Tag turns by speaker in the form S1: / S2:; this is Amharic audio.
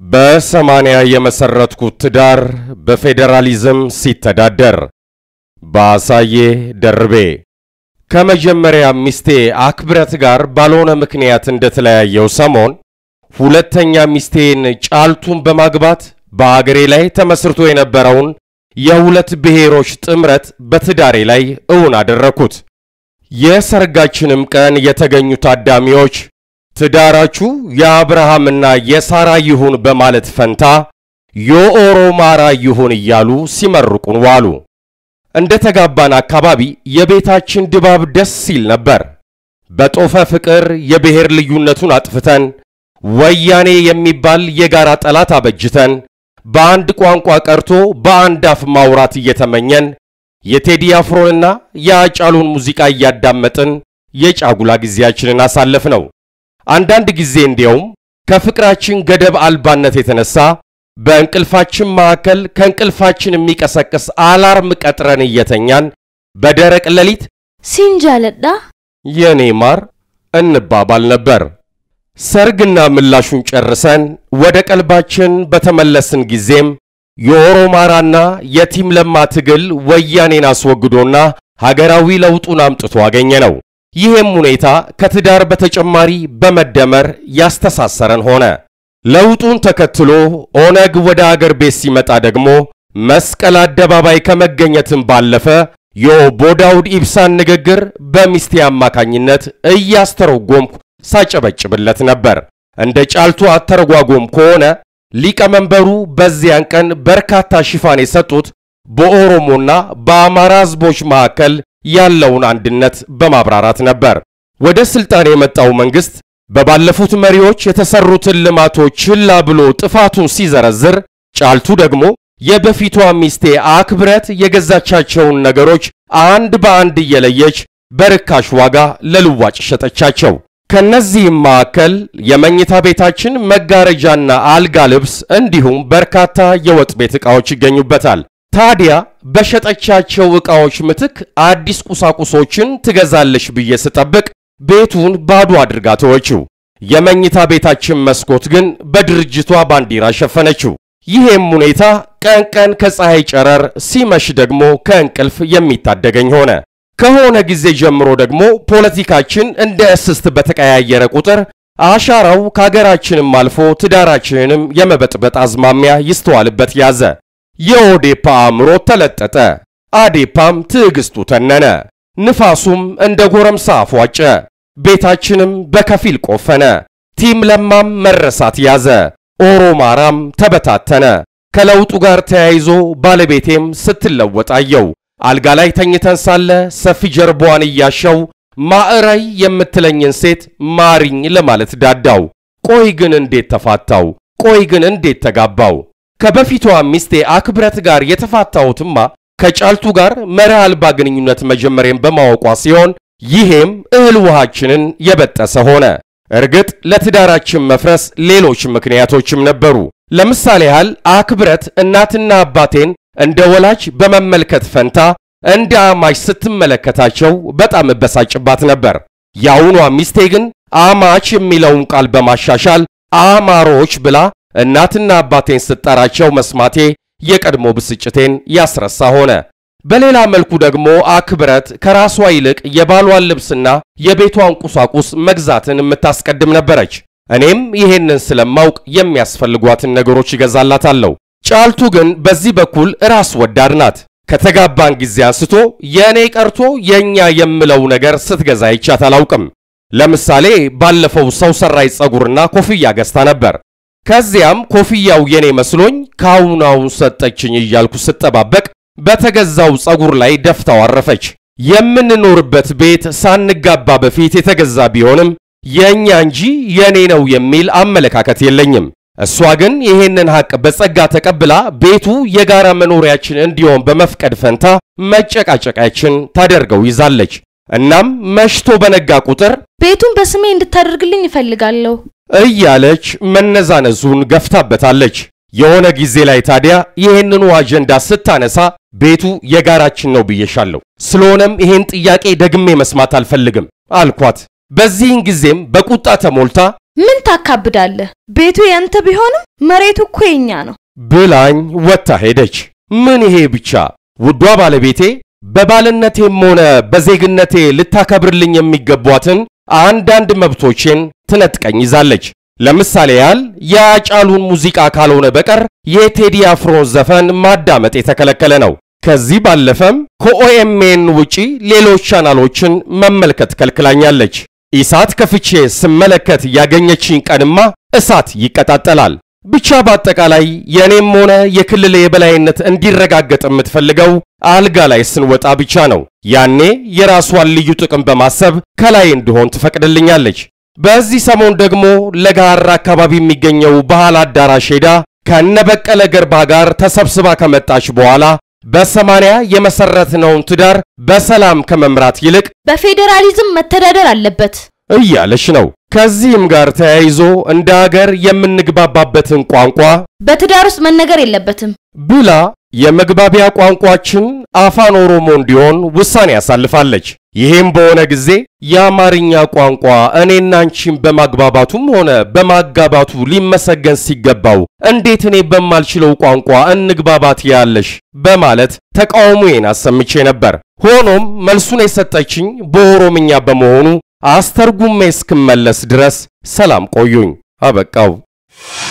S1: በሰማንያ የመሰረትኩት ትዳር በፌዴራሊዝም ሲተዳደር በአሳዬ ደርቤ ከመጀመሪያ ሚስቴ አክብረት ጋር ባልሆነ ምክንያት እንደተለያየው ሰሞን ሁለተኛ ሚስቴን ጫልቱን በማግባት በአገሬ ላይ ተመስርቶ የነበረውን የሁለት ብሔሮች ጥምረት በትዳሬ ላይ እውን አደረኩት። የሰርጋችንም ቀን የተገኙ ታዳሚዎች ትዳራችሁ የአብርሃምና የሳራ ይሁን በማለት ፈንታ የኦሮማራ ይሁን እያሉ ሲመርቁን ዋሉ። እንደ ተጋባን አካባቢ የቤታችን ድባብ ደስ ሲል ነበር። በጦፈ ፍቅር የብሔር ልዩነቱን አጥፍተን ወያኔ የሚባል የጋራ ጠላት አበጅተን በአንድ ቋንቋ ቀርቶ በአንድ አፍ ማውራት እየተመኘን የቴዲ አፍሮንና የአጫሉን ሙዚቃ እያዳመጥን የጫጉላ ጊዜያችንን አሳለፍ ነው። አንዳንድ ጊዜ እንዲያውም ከፍቅራችን ገደብ አልባነት የተነሳ በእንቅልፋችን መካከል ከእንቅልፋችን የሚቀሰቅስ አላርም ቀጥረን እየተኛን በደረቅ ሌሊት
S2: ሲንጃለዳ
S1: የኔ ማር እንባባል ነበር። ሰርግና ምላሹን ጨርሰን ወደ ቀልባችን በተመለስን ጊዜም የኦሮማራና የቲም ለማ ትግል ወያኔን አስወግዶና ሀገራዊ ለውጡን አምጥቶ አገኘ ነው። ይህም ሁኔታ ከትዳር በተጨማሪ በመደመር ያስተሳሰረን ሆነ። ለውጡን ተከትሎ ኦነግ ወደ አገር ቤት ሲመጣ ደግሞ መስቀል አደባባይ ከመገኘትም ባለፈ የኦቦ ዳውድ ኢብሳን ንግግር በሚስቴ አማካኝነት እያስተረጎምኩ ሳጨበጭብለት ነበር። እንደ ጫልቱ አተረጓጎም ከሆነ ሊቀመንበሩ በዚያን ቀን በርካታ ሽፋን የሰጡት በኦሮሞና በአማራ ሕዝቦች መካከል ያለውን አንድነት በማብራራት ነበር። ወደ ስልጣን የመጣው መንግስት በባለፉት መሪዎች የተሰሩትን ልማቶች ችላ ብሎ ጥፋቱን ሲዘረዝር፣ ጫልቱ ደግሞ የበፊቷ ሚስቴ አክብረት የገዛቻቸውን ነገሮች አንድ በአንድ እየለየች በርካሽ ዋጋ ለልዋጭ ሸጠቻቸው። ከነዚህም መካከል የመኝታ ቤታችን መጋረጃና አልጋ ልብስ እንዲሁም በርካታ የወጥ ቤት ዕቃዎች ይገኙበታል። ታዲያ በሸጠቻቸው ዕቃዎች ምትክ አዲስ ቁሳቁሶችን ትገዛለሽ ብዬ ስጠብቅ ቤቱን ባዶ አድርጋ ተወችው። የመኝታ ቤታችን መስኮት ግን በድርጅቷ ባንዲራ ሸፈነችው። ይሄም ሁኔታ ቀን ቀን ከፀሐይ ጨረር፣ ሲመሽ ደግሞ ከእንቅልፍ የሚታደገኝ ሆነ። ከሆነ ጊዜ ጀምሮ ደግሞ ፖለቲካችን እንደ እስስት በተቀያየረ ቁጥር አሻራው ከሀገራችንም አልፎ ትዳራችንንም የመበጥበጥ አዝማሚያ ይስተዋልበት ያዘ። የኦዴፓ አእምሮ ተለጠጠ፣ አዴፓም ትዕግስቱ ተነነ፣ ንፋሱም እንደ ጎረምሳ አፏጨ፣ ቤታችንም በከፊል ቆፈነ። ቲም ለማም መረሳት ያዘ፣ ኦሮማራም ተበታተነ። ከለውጡ ጋር ተያይዞ ባለቤቴም ስትለወጥ አየው። አልጋ ላይ ተኝተን ሳለ ሰፊ ጀርባዋን እያሸው ማዕራይ የምትለኝን ሴት ማሪኝ ለማለት ዳዳው። ቆይ ግን እንዴት ተፋታው? ቆይ ግን እንዴት ተጋባው? ከበፊቷ ሚስቴ አክብረት ጋር የተፋታሁትማ ከጫልቱ ጋር መርህ አልባ ግንኙነት መጀመሬን በማወቋ ሲሆን ይሄም እህል ውሃችንን የበጠሰ ሆነ። እርግጥ ለትዳራችን መፍረስ ሌሎች ምክንያቶችም ነበሩ። ለምሳሌ ያህል አክብረት እናትና አባቴን እንደ ወላጅ በመመልከት ፈንታ እንደ አማች ስትመለከታቸው በጣም እበሳጭባት ነበር። የአሁኗ ሚስቴ ግን አማች የሚለውን ቃል በማሻሻል አማሮች ብላ እናትና አባቴን ስጠራቸው መስማቴ የቀድሞ ብስጭቴን ያስረሳ ሆነ። በሌላ መልኩ ደግሞ አክብረት ከራሷ ይልቅ የባሏን ልብስና የቤቷን ቁሳቁስ መግዛትን የምታስቀድም ነበረች። እኔም ይሄንን ስለማውቅ የሚያስፈልጓትን ነገሮች ይገዛላታለሁ። ጫልቱ ግን በዚህ በኩል ራስ ወዳድ ናት። ከተጋባን ጊዜ አንስቶ የእኔ ቀርቶ የእኛ የምለው ነገር ስትገዛ ይቻት አላውቅም። ለምሳሌ ባለፈው ሰው ሰራሽ ፀጉርና ኮፍያ ገዝታ ነበር። ከዚያም ኮፍያው የኔ መስሎኝ ካሁናውን ሰጠችኝ እያልኩ ስጠባበቅ በተገዛው ፀጉር ላይ ደፍታው አረፈች። የምንኖርበት ቤት ሳንጋባ በፊት የተገዛ ቢሆንም የእኛ እንጂ የኔ ነው የሚል አመለካከት የለኝም። እሷ ግን ይሄንን ሐቅ በጸጋ ተቀብላ ቤቱ የጋራ መኖሪያችን እንዲሆን በመፍቀድ ፈንታ መጨቃጨቃችን ታደርገው ይዛለች። እናም መሽቶ በነጋ ቁጥር
S2: ቤቱን በስሜ እንድታደርግልኝ እፈልጋለሁ
S1: እያለች መነዛነዙን ገፍታበታለች። የሆነ ጊዜ ላይ ታዲያ ይህንኑ አጀንዳ ስታነሳ ቤቱ የጋራችን ነው ብዬሻለሁ፣ ስለሆነም ይሄን ጥያቄ ደግሜ መስማት አልፈልግም አልኳት። በዚህን ጊዜም በቁጣ ተሞልታ
S2: ምን ታካብዳለህ? ቤቱ ያንተ ቢሆንም መሬቱ እኮ የኛ ነው።
S1: ብላኝ ወጥታ ሄደች። ምን ይሄ ብቻ! ውዷ ባለቤቴ በባልነቴም ሆነ በዜግነቴ ልታከብርልኝ የሚገቧትን አንዳንድ መብቶቼን ትነጥቀኝ ይዛለች። ለምሳሌ ያህል የአጫሉን ሙዚቃ ካልሆነ በቀር የቴዲ አፍሮ ዘፈን ማዳመጥ የተከለከለ ነው። ከዚህ ባለፈም ከኦኤምኤን ውጪ ሌሎች ቻናሎችን መመልከት ከልክላኛለች። ኢሳት ከፍቼ ስመለከት ያገኘችኝ ቀንማ እሳት ይቀጣጠላል። ብቻ በአጠቃላይ የእኔም ሆነ የክልል የበላይነት እንዲረጋገጥ የምትፈልገው አልጋ ላይ ስንወጣ ብቻ ነው። ያኔ የራሷን ልዩ ጥቅም በማሰብ ከላይ እንድሆን ትፈቅድልኛለች። በዚህ ሰሞን ደግሞ ለጋራ አካባቢ የሚገኘው ባህል አዳራሽ ሄዳ ከነበቀለ ገርባ ጋር ተሰብስባ ከመጣች በኋላ በሰማንያ የመሰረትነውን ትዳር በሰላም ከመምራት ይልቅ
S2: በፌዴራሊዝም መተዳደር አለበት
S1: እያለች ነው። ከዚህም ጋር ተያይዞ እንደ አገር የምንግባባበትን ቋንቋ
S2: በትዳር ውስጥ መነገር የለበትም
S1: ብላ የመግባቢያ ቋንቋችን አፋን ኦሮሞ እንዲሆን ውሳኔ ያሳልፋለች። ይህም በሆነ ጊዜ የአማርኛ ቋንቋ እኔና አንቺን በማግባባቱም ሆነ በማጋባቱ ሊመሰገን ሲገባው እንዴት እኔ በማልችለው ቋንቋ እንግባባት ያለሽ በማለት ተቃውሞዬን አሰምቼ ነበር። ሆኖም መልሱን የሰጠችኝ በኦሮምኛ በመሆኑ አስተርጉሜ እስክመለስ ድረስ ሰላም ቆዩኝ። አበቃው።